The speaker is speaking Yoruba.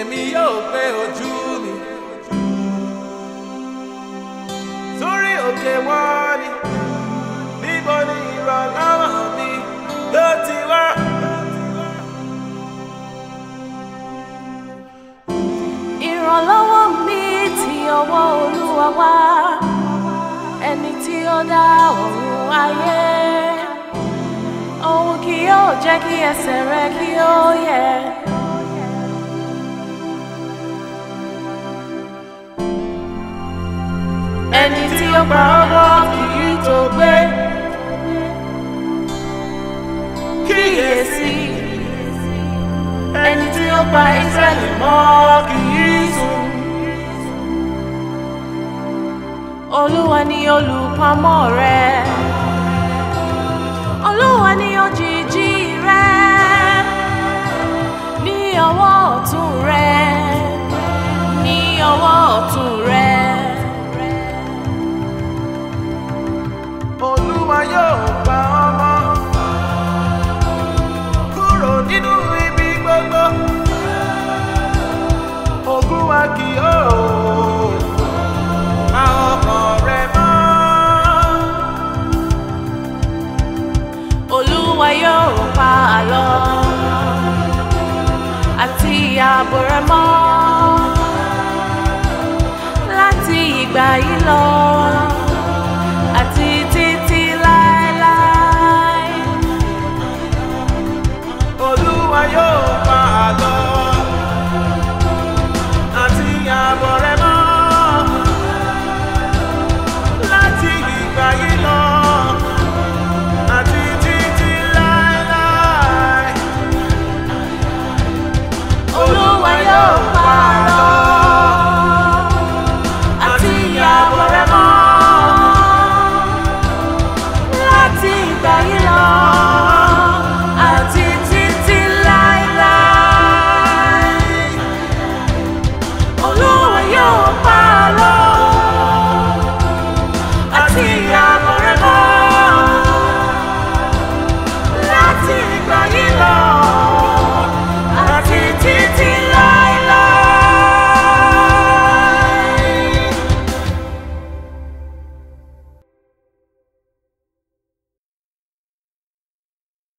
èmi yóò gbé ojú mi sórí òkè wọn ni níbo ni ìrànlọ́wọ́ mi yóò ti wá. ìrànlọ́wọ́ mi ti ọwọ́ olúwa wá ẹni tí ó dá ọ̀run ayé òun kì yóò jẹ́ kí ẹsẹ̀ rẹ kí ó yẹ̀. ẹni tí ó pa ọwọ́ kì í tó gbé kíyèsí ẹni tí ó pa Ísírẹ́lì mọ́ kì í sùn. Olúwa ni olùpamọ́ rẹ. Olúwa ni òjìji rẹ. Ní ọwọ́ ọ̀tún rẹ. Ní ọwọ́ ọ̀tún rẹ. Olúwa yóò pa ọmọ kúrò nínú ibi gbogbo. Ogun wa kì yóò pa ọkàn rẹ mọ́. Olúwa yóò pa àlọ́ àti ààbò rẹ mọ́ láti ìgbà yìí lọ àti títí láéláé. Olúwa yóò pa àlọ́ àti ààbọ̀ rẹ mọ́ láti ìgbà yìí lọ àti títí láéláé. Olúwa yóò pa